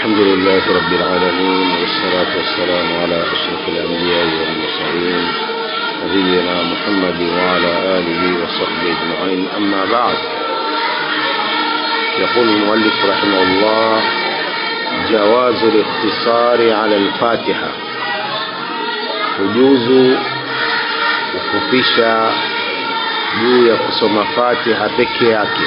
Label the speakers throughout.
Speaker 1: الحمد لله رب العالمين والصلاة والسلام على أشرف الأنبياء والمرسلين نبينا محمد وعلى آله وصحبه أجمعين أما بعد يقول المؤلف رحمه الله جواز الاقتصار على الفاتحة kujuzu kufupisha juu ya kusoma fatiha peke yake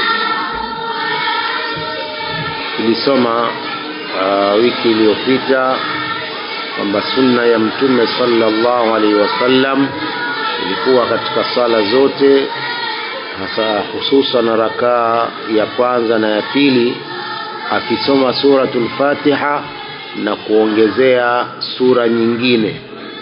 Speaker 1: tulisoma uh, wiki iliyopita kwamba sunna ya mtume sallallahu alaihi wasallam ilikuwa katika sala zote hasa hususan rakaa ya kwanza na ya pili akisoma suratul fatiha na kuongezea sura nyingine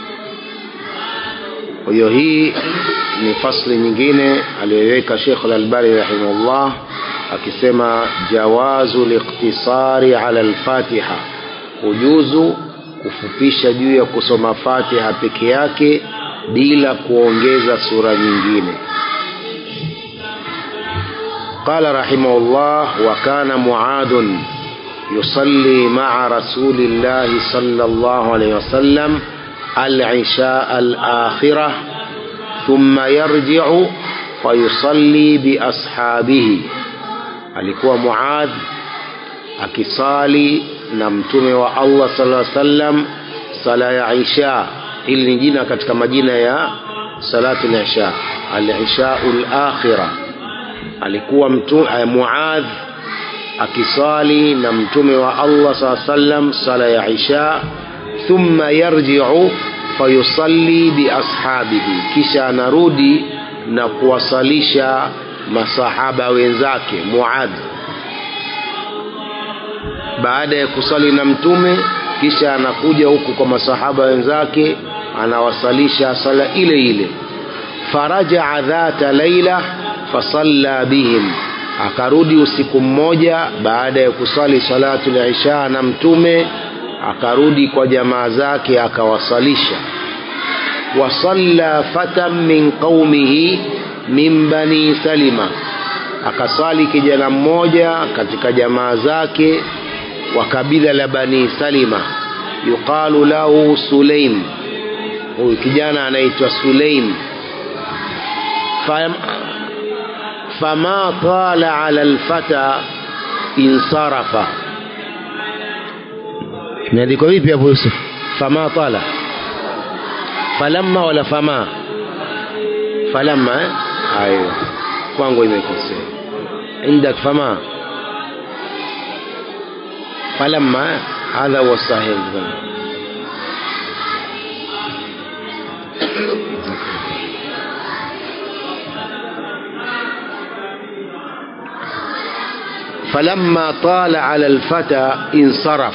Speaker 1: kwa hiyo hii ni fasli nyingine aliyoweka Sheikh Al-Albani rahimahullah akisema jawazu liqtisari ala al-Fatiha, kujuzu kufupisha juu ya kusoma Fatiha peke yake bila kuongeza sura nyingine. قال رحمه الله وكان معاذ يصلي مع رسول الله صلى الله عليه وسلم العشاء الآخرة ثم يرجع فيصلي بأصحابه alikuwa Muadh akisali na mtume wa Allah sallallahu alaihi wasallam sala ya Isha. Hili ni jina katika majina ya salatu al-Isha, al-Isha al-akhira. Alikuwa mtu Muadh akisali na mtume wa Allah sallallahu alaihi wasallam sala ya Isha thumma yarji'u fayusalli biashabihi, kisha anarudi na kuwasalisha masahaba wenzake Muad. Baada ya kusali na mtume, kisha anakuja huku kwa masahaba wenzake anawasalisha sala ile ile. Farajaa dhata laila fasalla bihim, akarudi usiku mmoja baada ya kusali salatu al-isha na mtume akarudi kwa jamaa zake akawasalisha wasalla fatan min qaumihi min bani salima akasali kijana mmoja katika jamaa zake wa kabila la bani salima yuqalu lahu sulaim huyu kijana anaitwa sulaim fama tala ala alfata insarafa imeandikwa vipi hapo Yusuf fama tala falamma wala fama falamma eh ayo kwangu imekosea indak fama falamma hadha huwa sahih falamma tala ala alfata insaraf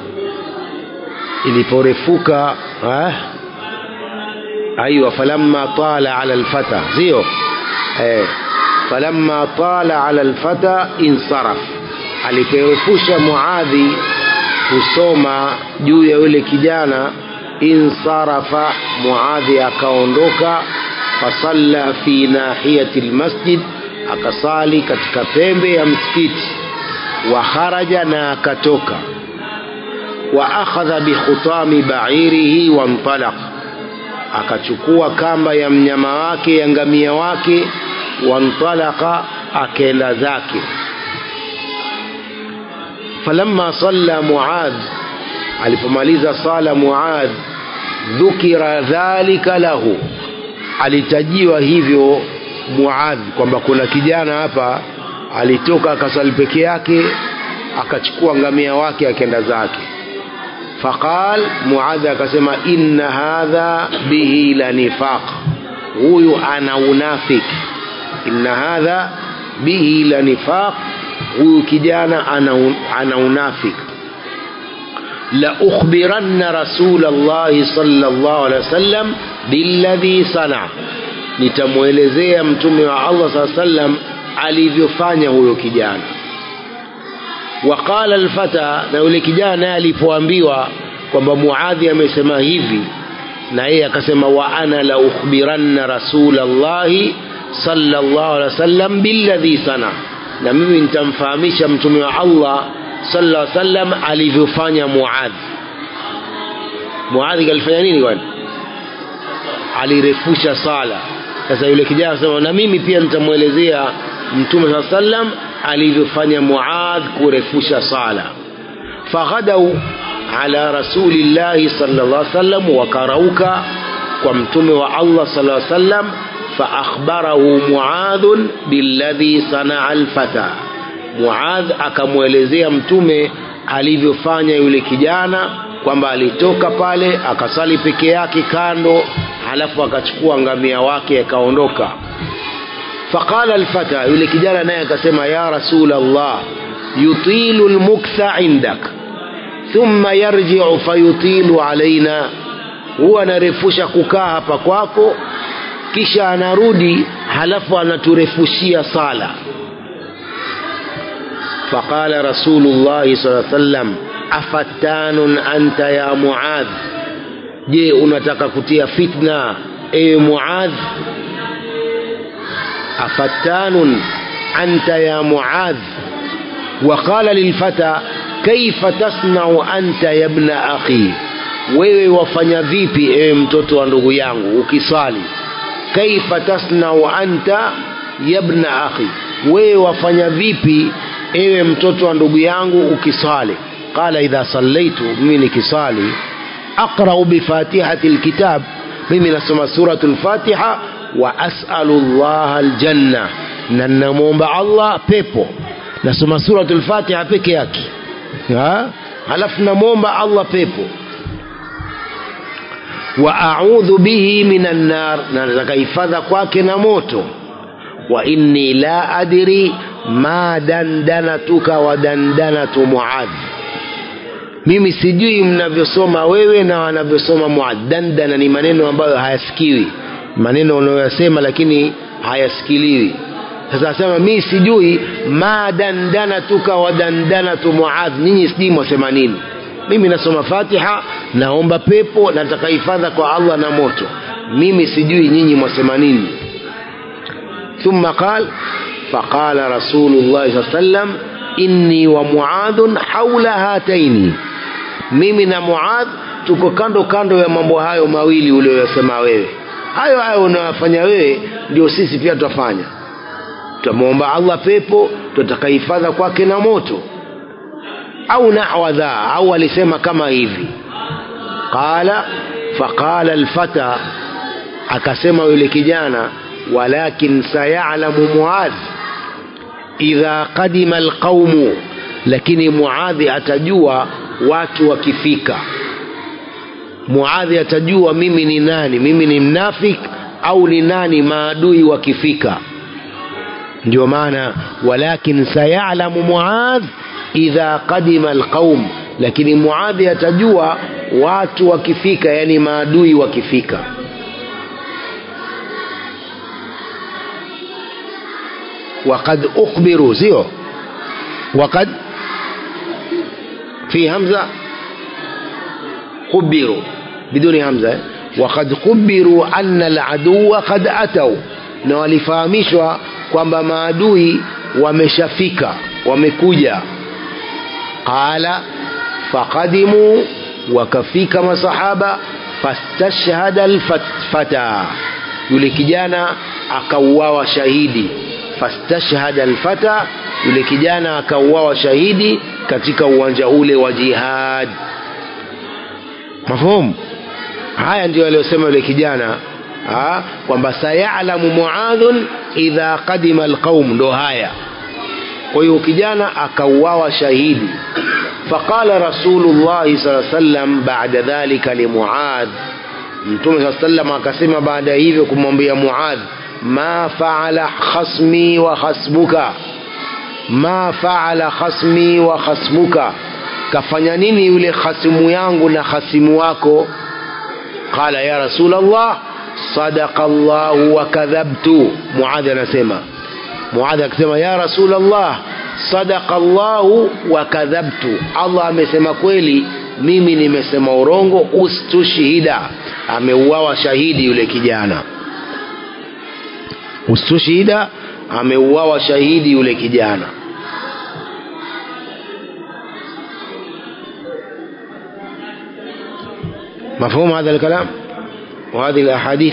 Speaker 1: iliporefuka eh? aiwa falamma tala ala alfata sio eh, falamma tala ala alfata insaraf aliporefusha muadhi kusoma juu ya yule kijana insarafa muadhi akaondoka fasalla fi nahiyati almasjid akasali katika pembe ya msikiti wa kharaja na akatoka wa akhadha bikhutami ba'irihi wa ntalaq akachukua kamba ya mnyama wake ya ngamia wake wa ntalaqa akaenda zake falamma salla muadh alipomaliza sala muadh dhukira dhalika lahu alitajiwa hivyo muadh kwamba kuna kijana hapa alitoka akasali peke yake akachukua ngamia wake akaenda zake faqal muadh akasema inna hadha bihi la nifaq huyu ana unafik inna hadha bihi la nifaq huyu kijana ana, ana unafik la ukhbiranna rasul Allah sallallahu alaihi wasallam billadhi sana nitamwelezea mtume wa Allah sallallahu alaihi wasallam alivyofanya huyo kijana waqala alfata na yule kijana naye alipoambiwa kwamba muadhi amesema hivi na yeye akasema wa ana la ukhbiranna rasulallahi sallallahu alaihi wasallam billadhi sana na mimi nitamfahamisha mtume wa Allah sallallahu alaihi wasallam alivyofanya Muadh. Muadh alifanya nini kwani? Alirefusha sala. Sasa yule kijana akasema na mimi pia nitamwelezea Mtume sallallahu alaihi wasallam alivyofanya Muadh kurefusha sala. Faghadau ala rasulillahi sallallahu alaihi wasallam, wakarauka kwa mtume wa Allah sallallahu alaihi wasallam فأخبره معاذ بالذي صنع الفتى Muadh akamwelezea mtume alivyofanya yule kijana kwamba alitoka pale akasali peke yake kando halafu akachukua ngamia wake akaondoka faqala alfata yule kijana naye akasema ya rasul Allah yutilu almuktha indak thumma yarji'u fayutilu alaina huwa anarefusha kukaa hapa kwako kisha anarudi halafu anaturefushia sala فقال رسول الله صلى الله عليه وسلم afattanun anta ya muadh je unataka kutia fitna ewe muadh afattanun anta ya muadh وقال للفتى كيف تصنع أنت يا ابن أخي wewe wafanya vipi ewe mtoto wa ndugu yangu ukiswali kaifa tasnau anta yabna akhi wewe wafanya vipi ewe mtoto wa ndugu yangu ukiswali qala idha sallaitu mimi nikiswali aqrau bifatihati lkitab mimi nasoma suratu lfatiha wa asalu llaha aljanna na namwomba allah pepo nasoma suratu lfatiha peke yake halafu namwomba allah pepo wa audhu bihi minan nar na nataka hifadha kwake na moto wa inni la adri ma dandanatuka wa dandanatu muadh mimi sijui mnavyosoma wewe na wanavyosoma muadh dandana ni maneno ambayo hayasikiwi maneno unayoyasema lakini hayasikiliwi sasa asema mi sijui ma dandanatuka wa dandanatu muadh nyinyi sijui mwasema nini mimi nasoma fatiha naomba pepo nataka hifadha kwa allah na moto mimi sijui nyinyi mwasema nini thumma qal faqala rasulullahi saa sallam inni wa muadhun haula hataini mimi na muadh tuko kando kando ya mambo hayo mawili uliyoyasema wewe hayo hayo unayofanya wewe ndio sisi pia tutafanya tutamwomba allah pepo tutataka hifadha kwake na moto au nahwa dha au alisema kama hivi qala faqala alfata akasema yule kijana walakin sayalamu muadh idha qadima alqaumu lakini muadhi atajua watu wakifika muadhi atajua mimi ni nani mimi ni mnafik au ni nani maadui wakifika ndio maana walakin sayalamu muadh idha qadima alqaum lakini muadhi atajua watu wakifika yani maadui wakifika وقد أخبروا زيو وقد في همزة خبروا بدون همزة وقد خبروا أن العدو قد أتوا na walifahamishwa kwamba maadui wameshafika wamekuja qala faqadimu wakafika masahaba fastashhada alfata yule kijana akauawa shahidi fastashhada alfata yule kijana akauawa shahidi katika uwanja ule wa jihad mafhumu haya ndio aliyosema yule kijana kwamba sayalamu muadhun idha qadima alqaum ndo haya kwa hiyo kijana akauawa shahidi faqala rasulullahi saa sallam bada dhalika limuadh mtume saa sallam akasema baada ya hivyo kumwambia muadh ma faala khasmi wa khasmuka ma faala khasmi wa khasmuka kafanya nini yule khasimu yangu na khasimu wako qala ya rasul allah sadaqa llahu wa kadhabtu muadhi anasema muadhi akisema ya rasul allah sadaqa llahu wa kadhabtu allah amesema kweli mimi nimesema urongo ustushhida ameuawa shahidi yule kijana ustushhida ameuawa shahidi yule kijana مفهوم هذا الكلام وهذه الأحاديث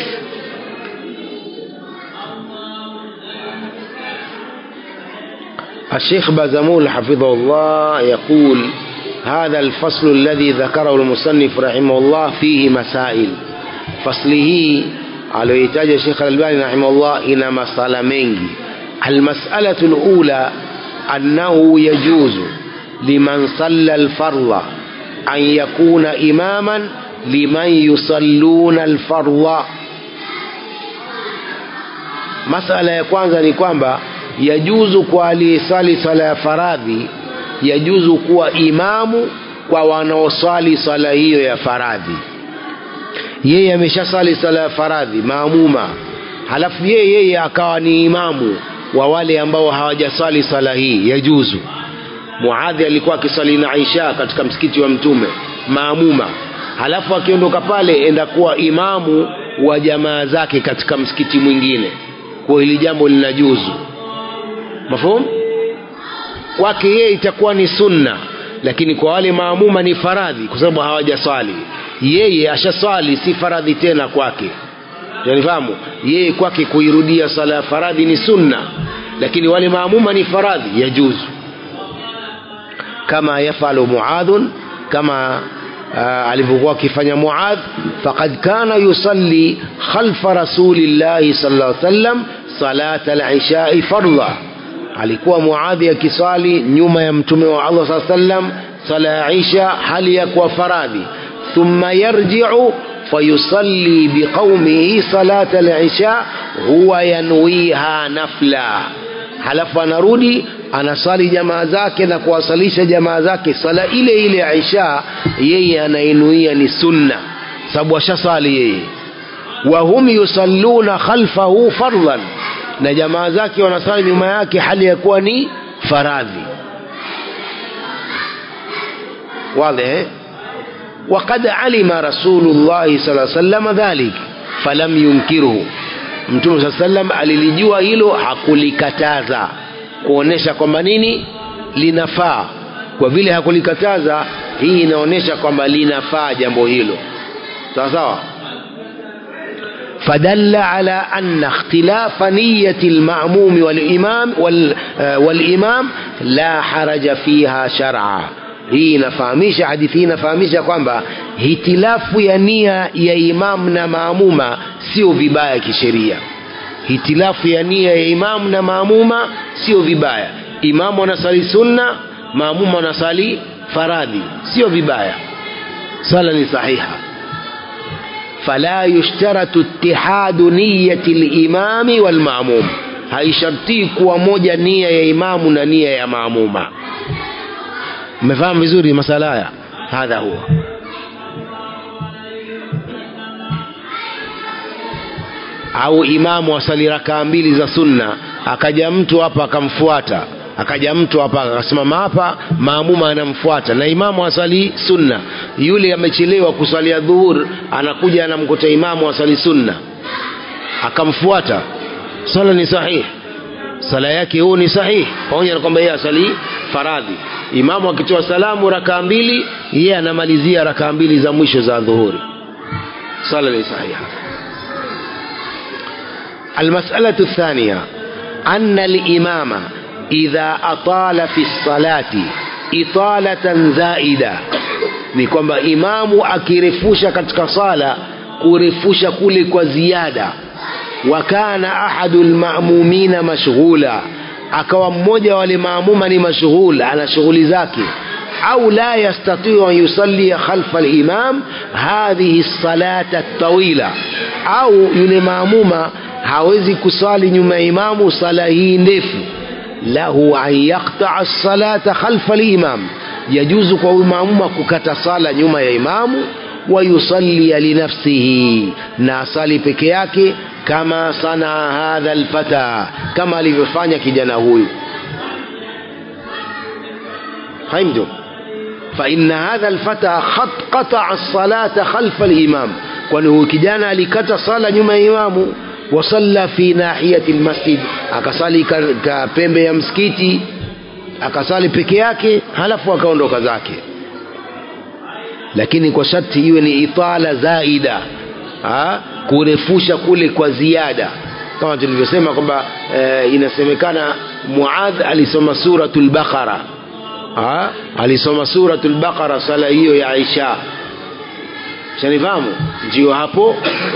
Speaker 1: الشيخ بازمول حفظه الله يقول هذا الفصل الذي ذكره المصنف رحمه الله فيه مسائل فصله aliyohitaja Sheikh Al-Albani rahimahullah ina masala mengi almas'alatu al-ula annahu yajuzu liman salla al-fardha an yakuna imaman liman yusalluna al-fardha masala ya kwanza ni kwamba yajuzu kwa aliyesali sala ya faradhi yajuzu kuwa imamu kwa wanaoswali swala hiyo ya faradhi yeye ameshasali sala ya faradhi maamuma halafu yeye yeye akawa ni imamu wa wale ambao hawajasali sala hii yajuzu muadhi alikuwa akisali na aisha katika msikiti wa mtume maamuma halafu akiondoka pale enda kuwa imamu wa jamaa zake katika msikiti mwingine kwa hili jambo linajuzu mafhum kwake yeye itakuwa ni sunna lakini kwa wale maamuma ni faradhi kwa sababu hawajaswali yeye ashaswali si faradhi tena kwake unifahamu yeye kwake kuirudia sala ya faradhi ni sunna lakini wale maamuma ni faradhi yajuzu kama yafalu muadhun kama uh, alivyokuwa akifanya muadh faqad kana yusalli khalfa rasulillahi sallallahu alaihi wasallam salata al-ishai fardha alikuwa muadhi akiswali nyuma ya mtume wa Allah sallallahu alaihi wasallam sala ya isha hali ya kuwa faradhi ثم يرجع فيصلي بقومه صلاة العشاء هو ينويها نفلا halafu anarudi anasali jamaa zake na kuwasalisha jamaa zake sala ile ile ya isha yeye anainuia ni sunna sababu ashasali yeye wahum yusalluna khalfahu fardhan na jamaa zake wanasali nyuma yake hali ya kuwa ni faradhi واضح وقد علم رسول الله صلى الله عليه وسلم ذلك فلم ينكره mtume saa sallam alilijua hilo hakulikataza kuonesha kwamba nini linafaa kwa vile hakulikataza hii inaonyesha kwamba linafaa jambo hilo sawa sawa فدل على أن اختلاف نية المأموم والإمام والإمام لا حرج فيها شرعا hii inafahamisha hadithi hii inafahamisha kwamba hitilafu ya nia ya imamu na maamuma sio vibaya kisheria hitilafu ya nia ya imamu na maamuma sio vibaya imamu anasali sunna maamuma anasali faradhi sio vibaya sala ni sahiha fala yushtaratu ittihadu niyati limami walmamum haishartii kuwa moja nia ya imamu na nia ya maamuma mmefahamu vizuri masala haya hadha huwa au imamu asali rakaa mbili za sunna akaja mtu hapa akamfuata akaja mtu hapa akasimama hapa maamuma anamfuata na imamu asali sunna yule amechelewa kuswalia dhuhur anakuja anamkuta imamu asali sunna akamfuata sala ni sahihi sala yake huu ni sahihi pamoja na kwamba yeye asali faradhi imamu akitoa salamu rakaa mbili yeye anamalizia rakaa mbili za mwisho za dhuhuri sala ni sahiha المسألة الثانية أن الإمام إذا أطال في الصلاة إطالة زائدة ni kwamba imamu akirefusha katika sala kurefusha kule kwa ziada wa kana ahadu lmamumina mashghula akawa mmoja wa wale maamuma ni mashghul ana shughuli zake au la yastatiu an yusallia khalfa limam hadhihi salata tawila au yule maamuma hawezi kusali nyuma ya imamu sala hii ndefu lahu an yaqtaa salata khalfa limam yajuzu kwa huyu maamuma kukata sala nyuma ya imamu wayusallia linafsihi na asali peke yake kama sana hadha alfata kama alivyofanya kijana huyu فهمتم فإن هذا الفتى خط قطع الصلاة خلف الإمام kwani huyu kijana alikata sala nyuma ya imamu wasalla fi nahiyati lmasjid akasali ka, ka pembe ya msikiti akasali peke yake halafu akaondoka zake lakini kwa sharti iwe ni itala zaida ha? kurefusha kule kwa ziada kama tulivyosema kwamba e, inasemekana muadh alisoma suratul baqara ha? alisoma suratul baqara sala hiyo ya isha shanifahamu ndio hapo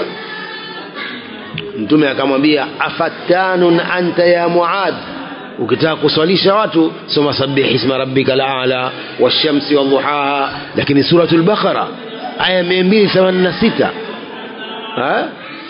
Speaker 1: mtume akamwambia afattanun anta ya muadh ukitaka kuswalisha watu soma sabih isma rabbika ala washamsi wadhuhaha lakini suratul baqara aya 286 ha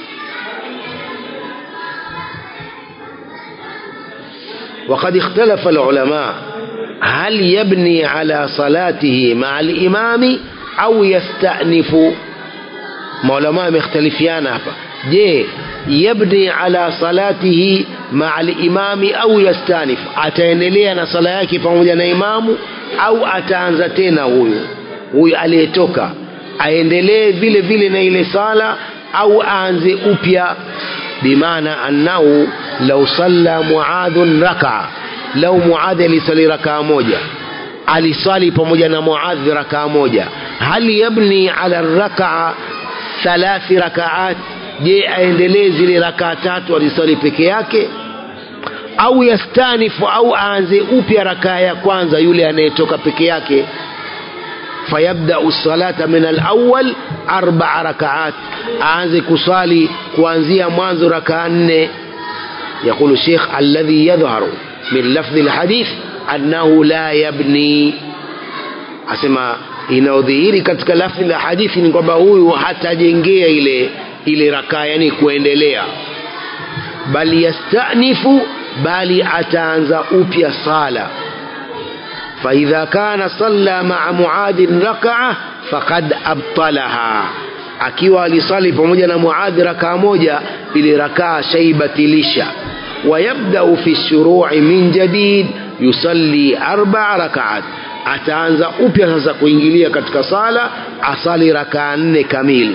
Speaker 1: وقد اختلف العلماء هل يبني على صلاته مع الإمام أو يستأنف maulamaa mekhtalifiana hapa je yabni ala salatihi maa limami au yastanif ataendelea na sala yake pamoja na imamu au ataanza tena huyu huyu aliyetoka aendelee vile vile na ile sala au aanze upya bimaana annahu lau salla muadhun rakaa lau muadhi alisali rakaa moja alisali pamoja na muadhi rakaa moja hal yabni ala rakaa thalathi rakaat je aendelee zile rakaa tatu alisali peke yake au yastanifu au aanze upya rakaa ya kwanza yule anayetoka peke yake fayabdau salata min alawal arbaa rakaat aanze kusali kuanzia mwanzo rakaa nne يقول الشيخ الذي يظهر من لفظ الحديث أنه لا يبني أسمى inayodhihiri katika lafzi la hadithi ni kwamba huyu hatajengea ile ile rakaa yani kuendelea bali yastanifu bali ataanza upya sala faidha kana salla maa muadhin rakaa faqad abtalaha akiwa alisali pamoja na muadhi rakaa moja ile rakaa shaibatilisha wayabdau fi shuru'i min jadid yusalli arba rakaat ataanza upya sasa kuingilia katika sala asali rakaa nne kamili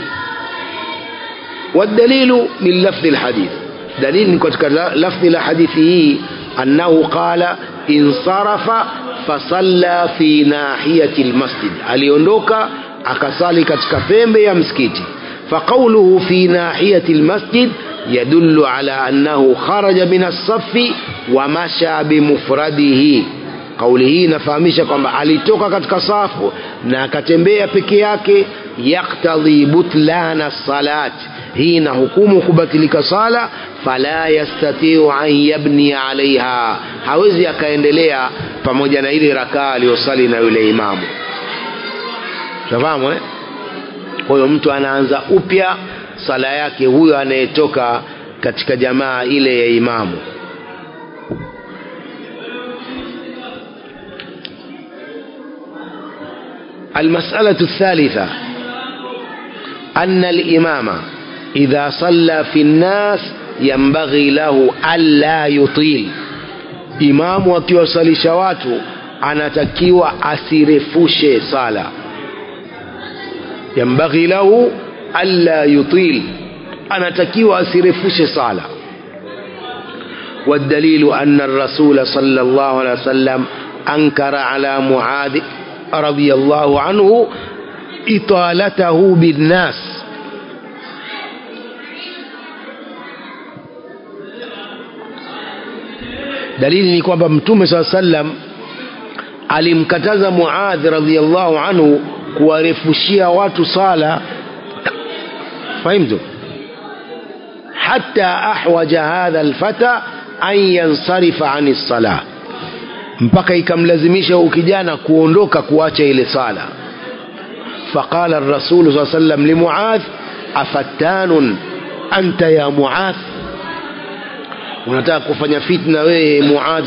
Speaker 1: والدليل من لفظ الحديث دليل كتك لفظ الحديث أنه قال انصرف فصلى في ناحية المسجد aliondoka akasali katika pembe ya msikiti فقوله في ناحية المسجد يدل على أنه خرج من الصف ومشى بمفرده kauli hii inafahamisha kwamba alitoka katika safu na akatembea peke yake yaktadhi butlana salat hii ina hukumu kubatilika sala fala yastatiu an yabni alaiha hawezi akaendelea pamoja na ile rakaa aliyosali na yule imamu tafahamu eh? kwa hiyo mtu anaanza upya sala yake huyo anayetoka katika jamaa ile ya imamu المسألة الثالثة أن الإمام إذا صلى في الناس ينبغي له ألا يطيل إمام wakiwasalisha watu anatakiwa asirefushe sala yambaghi lahu alla yutil anatakiwa asirefushe sala والدليل أن الرسول صلى الله عليه وسلم أنكر على معاذ رضي الله عنه إطالته بالناس dalili ni kwamba mtume saa sallam alimkataza muadh radiallahu anhu kuwarefushia watu sala fahimtu hata ahwaja hadha lfata an yansarifa ani lsalah mpaka ikamlazimisha huyu kijana kuondoka kuacha ile sala faqala rasulu saa sallam limuadh afattanun anta ya muadh unataka kufanya fitna wewe muadh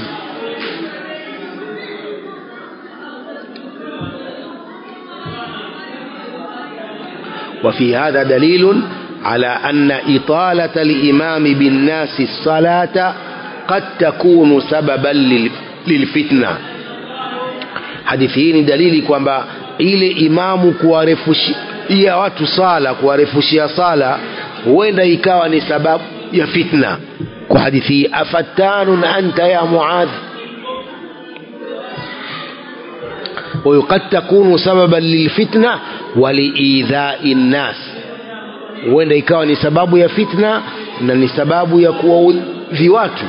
Speaker 1: وفي هذا دليل على أن إطالة الإمام بالناس الصلاة قد تكون سببا lilfitna hadithi hii ni dalili kwamba ile imamu kuwarefushia watu sala kuwarefushia sala huenda ikawa ni sababu ya fitna kwa hadithi hii afattanun anta ya muadh وقد تكون سببا للفتنة ولإيذاء الناس huenda ikawa ni sababu ya fitna na ni sababu ya kuwaudhi watu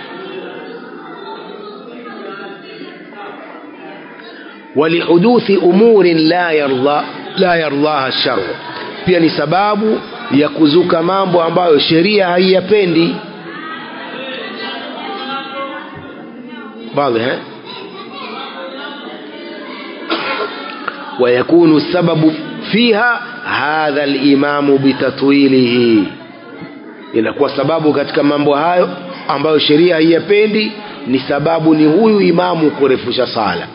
Speaker 1: walihuduthi umurin la yarda la yardaha sharu pia ni sababu ya kuzuka mambo ambayo sheria haiyapendi واضح ويكون السبب فيها hadha alimamu bitatwilihi inakuwa sababu katika mambo hayo ambayo sheria haiyapendi ni sababu ni huyu imamu kurefusha sala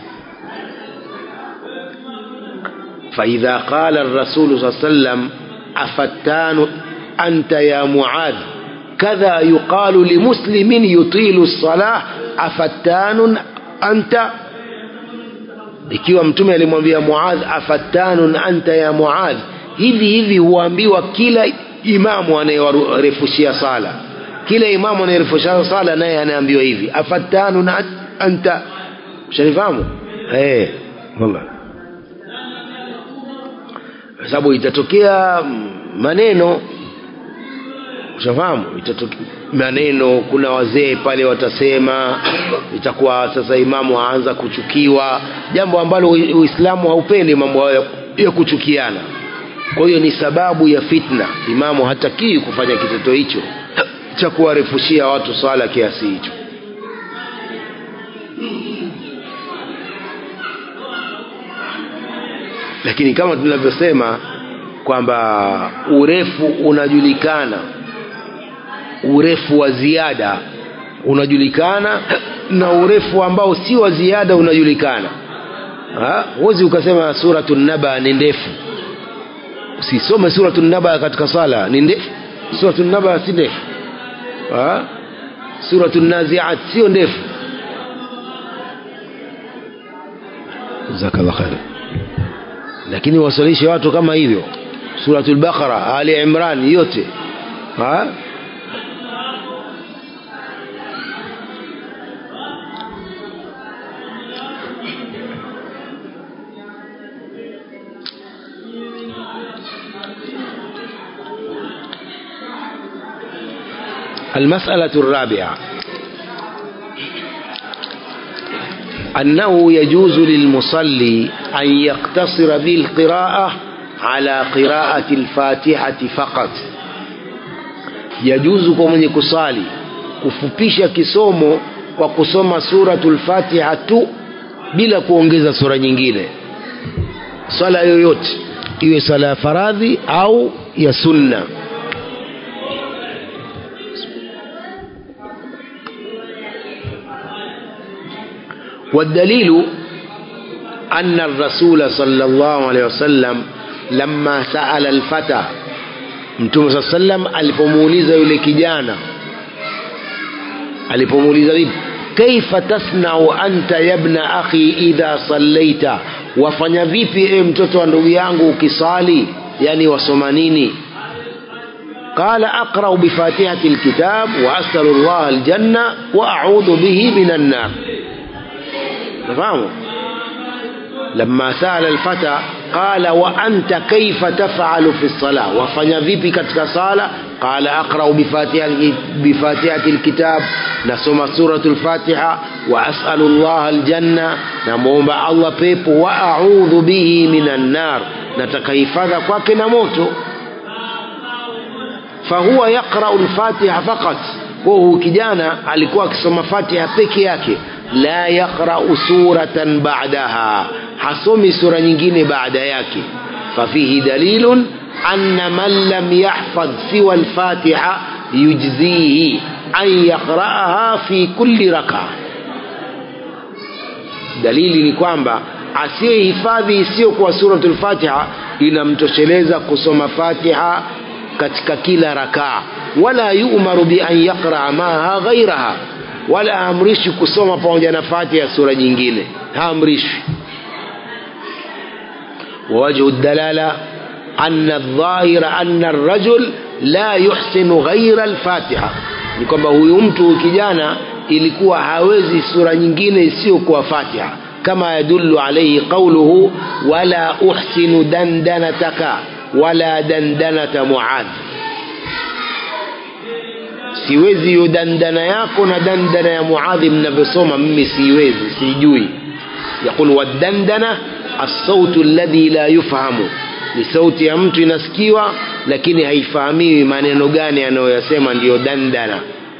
Speaker 1: فإذا قال الرسول صلى الله عليه وسلم أفتان أنت يا معاذ كذا يقال لمسلم يطيل الصلاة أفتان أنت ikiwa mtume alimwambia muadh afattanun anta ya muadh hivi hivi huambiwa kila imamu anayewarefushia sala kila imamu anayerefushia sala naye anaambiwa hivi afattanun anta shanifahamu eh wallah kwa sababu itatokea maneno ushafahamu itatokea maneno kuna wazee pale watasema itakuwa sasa imamu aanza kuchukiwa jambo ambalo uislamu haupendi mambo hayo ya kuchukiana kwa hiyo ni sababu ya fitna imamu hatakii kufanya kitendo hicho cha kuwarefushia watu swala kiasi hicho lakini kama tunavyosema kwamba urefu unajulikana urefu wa ziada unajulikana na urefu ambao si wa ziada unajulikana huwezi ukasema suratu naba ni ndefu usisome suratu naba katika sala ni ndefu suratu naba si ndefu suratu naziat sio ndefu jazakallah khair lakini wasalishe watu kama hivyo suratul baqara ali imran yote ha? المسألة الرابعة أنه يجوز للمصلي أن يقتصر بالقراءة على قراءة الفاتحة فقط يجوز كمن يكسالي kufupisha kisomo kwa kusoma suratul fatiha tu bila kuongeza sura nyingine swala yoyote iwe swala ya faradhi au ya sunna والدليل أن الرسول صلى الله عليه وسلم لما سأل الفتى mtume saa sallam alipomuuliza yule kijana alipomuuliza vipi kaifa tasnau anta yabna akhi idha sallaita wafanya vipi e mtoto wa ndugu yangu ukisali yani wasoma nini قال أقرأ بفاتحة الكتاب وأسأل الله الجنة وأعوذ به من النار تفهموا لما سأل الفتى قال وأنت كيف تفعل في الصلاة وفنى vipi katika sala قال أقرأ بفاتحة, بفاتحة الكتاب نسمى سورة الفاتحة وأسأل الله الجنة نموم الله بيبو وأعوذ به من النار نتكيفذ kwake na moto فهو يقرأ الفاتحة فقط وهو kijana alikuwa akisoma Fatiha peke yake la yaqra'u suratan ba'daha hasomi sura nyingine baada yake fafihi dalilun anna man lam yahfadh siwa al-fatiha yujzihi an yaqra'aha fi kulli rak'a dalili ni kwamba asiyehifadhi isiyokuwa suratul fatiha inamtosheleza kusoma fatiha katika kila rakaa wala yu'maru bi an yaqra'a maha ghairaha wala haamrishwi kusoma pamoja na fatiha sura nyingine haamrishwi ووجه الدلالة أن الظاهر أن الرجل لا يحسن غير الفاتحة ni kwamba huyu mtu kijana ilikuwa hawezi sura nyingine isiyokuwa fatiha كما يدل عليه قوله ولا أحسن دندنتك ولا دندنة معاذ siwezi hiyo dandana yako na dandana ya muadhi mnavyosoma mimi siwezi sijui yaqul wadandana assautu alladhi la yufhamu ni sauti ya mtu inasikiwa lakini haifahamiwi maneno gani anayoyasema ndiyo dandana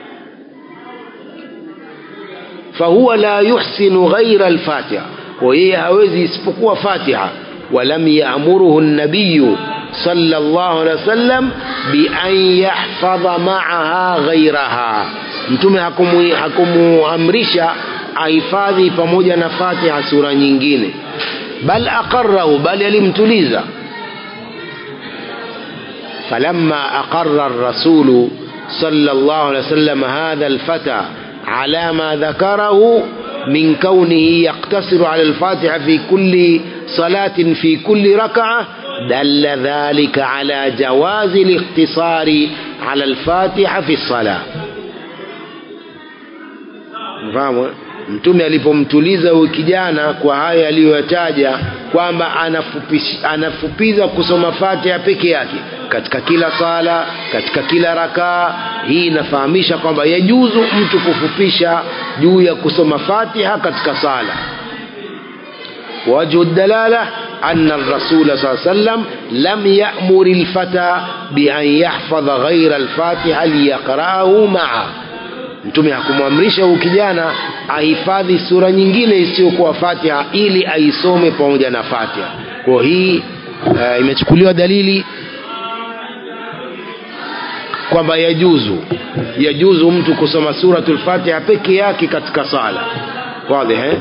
Speaker 1: fahuwa la yuhsinu ghaira alfatiha kwa yeye hawezi isipokuwa fatiha walam yaamuruhu nabiyu صلى الله عليه وسلم بأن يحفظ معها غيرها mtume hakumuamrisha ahifadhi pamoja na fatiha sura nyingine bal aqarrahu bali alimtuliza فلما أقر الرسول صلى الله عليه وسلم هذا الفتى على ما ذكره من كونه يقتصر على الفاتحة في كل صلاة في كل ركعة دل ذلك على جواز الاقتصار على الفاتحة في الصلاة mfahamu mtume alipomtuliza huyu kijana kwa haya aliyoyataja kwamba anafupiza kusoma fatiha peke yake katika kila sala katika kila rakaa hii inafahamisha kwamba yajuzu mtu kufupisha juu ya kusoma fatiha katika sala wajhu dalala أن الرسول صلى الله عليه وسلم لم يأمر الفتى بأن يحفظ غير الفاتحة ليقرأه معه mtume hakumwamrisha huyu kijana ahifadhi sura nyingine isiyokuwa fatiha ili aisome pamoja na fatiha kwa hii uh, imechukuliwa dalili kwamba yajuzu yajuzu mtu kusoma suratul fatiha peke yake katika sala wazi eh?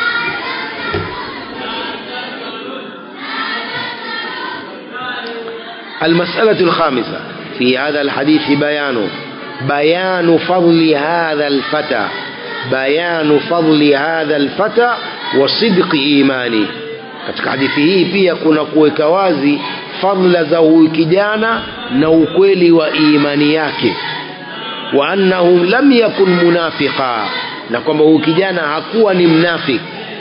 Speaker 1: المسألة الخامسة في هذا الحديث بيان بيان فضل هذا الفتى بيان فضل هذا الفتى وصدق إيمانه katika hadithi hii pia kuna kuweka wazi fadla za huyu kijana na ukweli wa imani yake wa annahu lam yakun munafiqa na kwamba huyu kijana hakuwa ni mnafik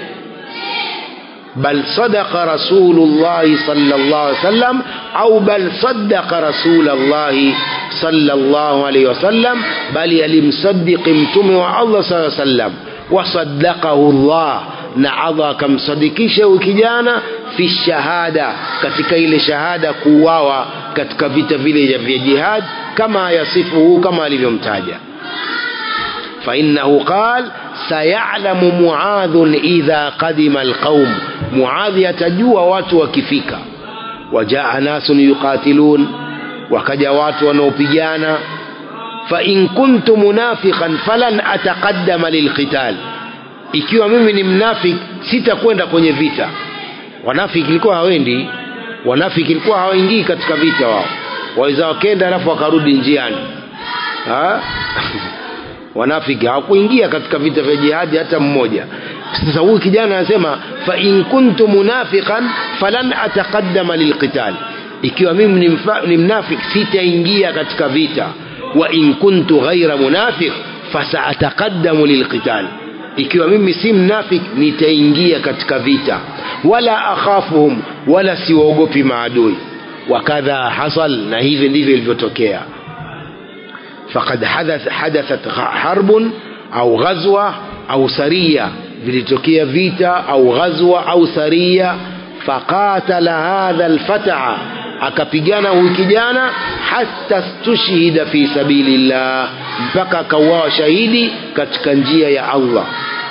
Speaker 1: بل صدق رسول الله صلى الله عليه وسلم أو بل صدق رسول الله صلى الله عليه وسلم بل يلمصدق متمع الله صلى الله عليه وسلم وصدقه الله نعضى كم صدقيش وكجانا في الشهادة katika ile shahada kuuawa katika vita vile vya jihad kama yasifuhu kama alivyomtaja فإنه قال سيعلم معاذ إذا قدم القوم معاذ يتجوى watu wakifika وجاء ناس يقاتلون وكجا watu wanaopigana فإن كنت منافقا فلن أتقدم للقتال ikiwa mimi ni mnafik sitakwenda kwenye vita wanafiki ilikuwa hawendi wanafiki ilikuwa hawaingii katika vita wao waweza wakenda alafu wakarudi njiani ha? wanafiki hawakuingia katika vita vya jihadi hata mmoja sasa huyu kijana anasema fa in kuntu munafiqan falan ataqaddama lilqital ikiwa mimi ni, ni mnafik sitaingia katika vita wa in kuntu ghaira munafiq fasaataqaddamu lilqital ikiwa mimi si mnafik nitaingia katika vita wala akhafuhum wala siwaogopi maadui wakadha hasal na hivi ndivyo ilivyotokea فقد حدث حدثت حرب أو غزوة أو سرية vilitokea vita au ghazwa au saria faqatala hadha alfata akapigana huyu kijana hata stushhida fi sabilillah mpaka akauawa shahidi katika njia ya Allah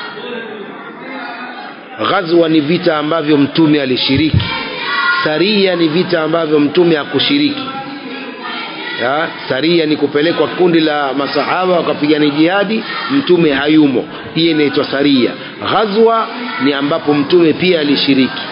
Speaker 1: ghazwa ni vita ambavyo mtume alishiriki saria ni vita ambavyo mtume hakushiriki ya, saria ni kupelekwa kundi la masahaba wakapigana jihadi mtume hayumo hii inaitwa saria ghazwa ni ambapo mtume pia alishiriki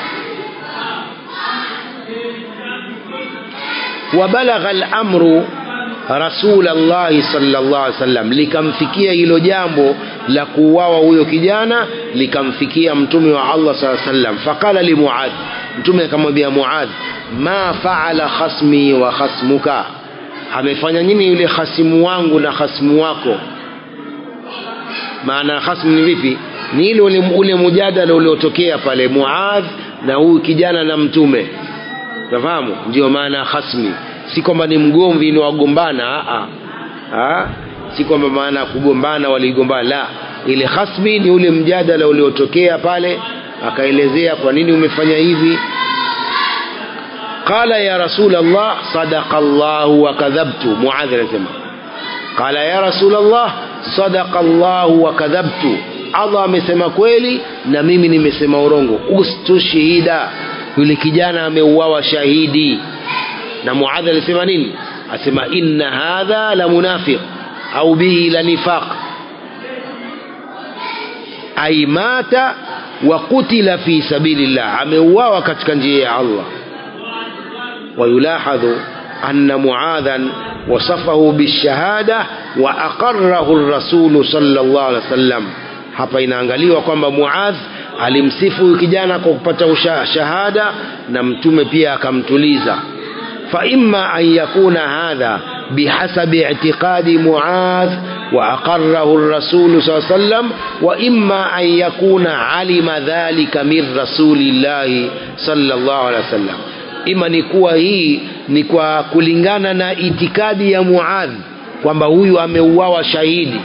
Speaker 1: wabalagha al-amru rasul Allah sallallahu alaihi wasallam likamfikia hilo jambo la kuuawa huyo kijana likamfikia mtume wa Allah sallallahu alaihi wasallam faqala li Muadh mtume akamwambia Muadh ma faala khasmi wa khasmuka amefanya nini yule hasimu wangu na hasimu wako maana khasmu ni vipi ni ile ule, ule mujadala uliotokea pale muadh na huyu kijana na mtume nafahamu ndio maana khasmi si kwamba ni mgomvi ni wagombana a a si kwamba maana kugombana waligombana la ile khasmi ni ule mjadala uliotokea pale akaelezea kwa nini umefanya hivi qala ya rasul allah sadaqa allah wa kadhabtu muadh anasema qala ya rasul allah sadaqa allah wa kadhabtu allah amesema kweli na mimi nimesema urongo ustushhida yule kijana ameuawa shahidi na muadh alisema nini asema inna hadha la munafiq au bihi la nifaq ay mata wa kutila fi sabilillah ameuawa katika njia ya Allah ويلاحظ أن معاذا وصفه بالشهادة وأقره الرسول صلى الله عليه وسلم hapa inaangaliwa kwamba Muadh alimsifu kijana kwa kupata shahada na mtume pia akamtuliza fa imma an yakuna hadha bihasabi i'tiqadi Muadh wa aqarrahu ar-rasul sallallahu alayhi wasallam wa imma an yakuna alima dhalika min rasulillahi sallallahu alayhi wasallam ima ni kuwa hii ni kwa kulingana na itikadi ya Muadh kwamba huyu ameuawa shahidi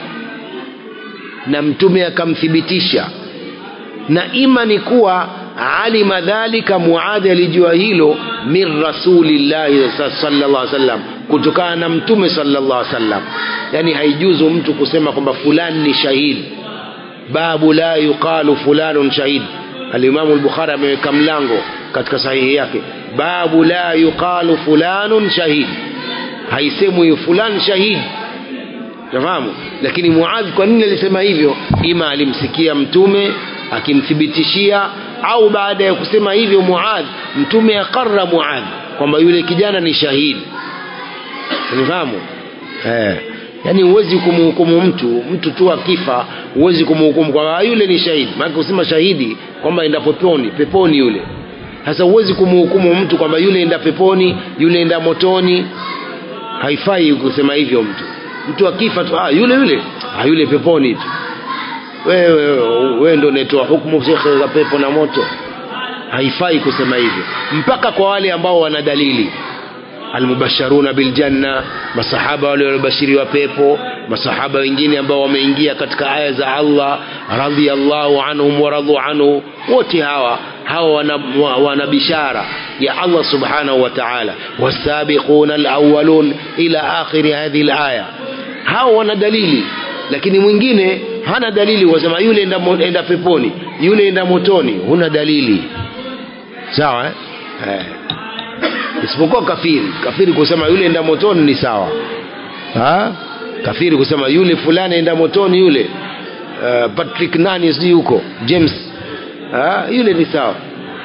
Speaker 1: na mtume akamthibitisha na ima ni kuwa alima dhalika Muadh alijua hilo min rasulillahi sallallahu alaihi wasallam kutokana na mtume sallallahu alaihi wasallam yani haijuzu mtu kusema kwamba fulani ni shahidi babu la yuqalu fulanun shahid alimamu al-bukhari ameweka mlango katika sahihi yake babu la yuqalu fulanun shahid haisemwi fulan shahid nafahamu lakini muadh kwa nini alisema hivyo ima alimsikia mtume akimthibitishia au baada ya kusema hivyo muadh mtume akarra muadh kwamba yule kijana ni shahidi unifahamu eh yani huwezi kumhukumu mtu mtu tu akifa huwezi kumhukumu kwamba yule ni shahidi maana kusema shahidi kwamba enda peponi peponi yule sasa huwezi kumhukumu mtu kwamba yule enda peponi yule enda motoni haifai kusema hivyo mtu mtu akifa tu ah yule yule ah yule peponi tu wewe wewe ndio unatoa hukumu shekhe za pepo na moto haifai kusema hivyo mpaka kwa wale ambao wana dalili almubasharuna biljanna masahaba wale waliobashiriwa pepo masahaba wengine ambao wameingia katika aya za Allah radhiyallahu anhum wa radu anhu wote hawa hawa wana, wana bishara ya Allah subhanahu wa ta'ala wasabiquna alawwalun ila akhiri hadhihi alaya hawa wana dalili lakini mwingine hana dalili wasema yule enda, enda peponi yule enda motoni huna dalili sawa eh? eh isipokuwa kafiri kafiri kusema yule enda motoni ni sawa ha? kafiri kusema yule fulani enda motoni yule uh, Patrick nani sijui huko James ha? yule ni sawa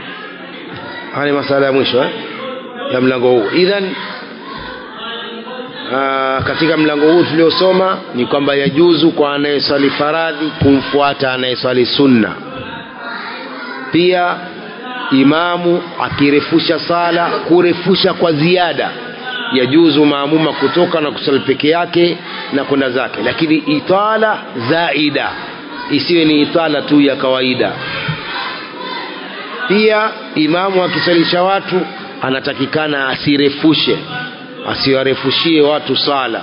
Speaker 1: haya masala ya mwisho eh? ya mlango huu idhan uh, katika mlango huu tuliosoma ni kwamba yajuzu kwa anayeswali faradhi kumfuata anayeswali sunna pia imamu akirefusha sala kurefusha kwa ziada yajuzu maamuma kutoka na kusali peke yake na kwenda zake lakini itala zaida isiwe ni itala tu ya kawaida pia imamu akisalisha watu anatakikana asirefushe asiwarefushie watu sala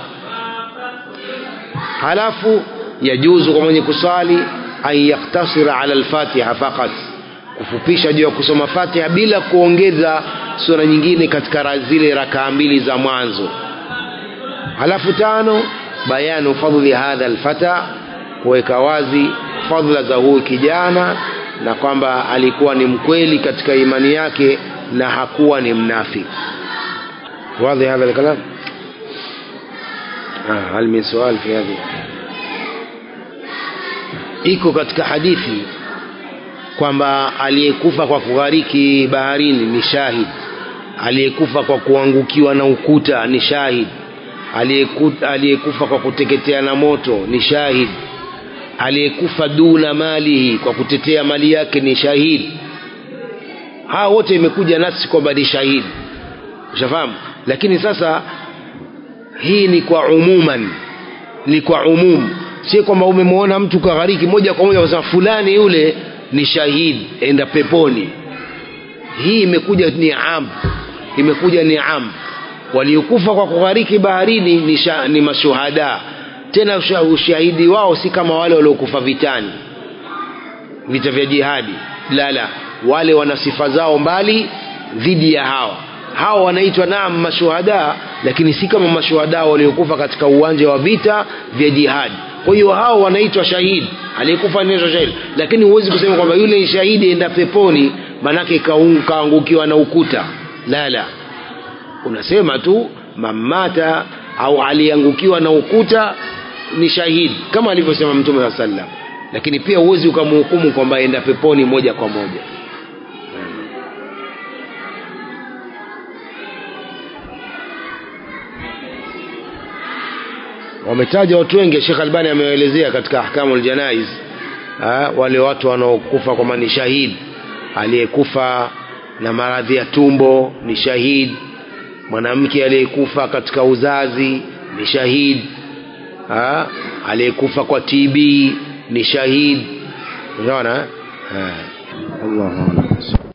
Speaker 1: halafu yajuzu kwa mwenye kusali an yaktasira ala alfatiha faqat kufupisha juu ya kusoma Fatiha bila kuongeza sura nyingine katika zile rakaa mbili za mwanzo. Halafu tano, bayanu fadhli hadha alfata, kuweka wazi fadhila za huyu kijana na kwamba alikuwa ni mkweli katika imani yake na hakuwa ni mnafiki. Wazi hadha alkalam? Ah, hal min sual fi hadhi? Iko katika hadithi kwamba aliyekufa kwa kughariki baharini ni shahid aliyekufa kwa kuangukiwa na ukuta ni shahid aliyekufa kwa kuteketea na moto ni shahid aliyekufa duna malihi kwa kutetea mali yake ni shahid hawa wote imekuja nafsi kwamba ni shahidi ushafahamu lakini sasa hii ni kwa umuman ni kwa umum si kwamba umemwona mtu kaghariki moja kwa moja wasema fulani yule ni shahidi enda peponi hii imekuja ni am imekuja ni am waliokufa kwa kughariki baharini ni, sha, ni mashuhada tena ushahidi wao si kama wale waliokufa vitani vita vya jihadi la la wale wana sifa zao mbali dhidi ya hawa hawa wanaitwa naam mashuhada lakini si kama mashuhada waliokufa katika uwanja wa vita vya jihadi kwa hiyo hao wanaitwa shahidi aliyekufa anaitwa shahidi lakini huwezi kusema kwamba yule ni shahidi enda peponi manake kaangukiwa na ukuta la la unasema tu mamata au aliangukiwa na ukuta ni shahidi kama alivyosema mtume wa sallam lakini pia huwezi ukamhukumu kwamba enda peponi moja kwa moja wametaja watu wengi Sheikh Albani amewaelezea katika ahkamu aljanaiz wale watu wanaokufa kwamba ni shahidi aliyekufa na maradhi ya tumbo ni shahidi mwanamke aliyekufa katika uzazi ni shahidi aliyekufa kwa TB ni shahidi unaona Allahu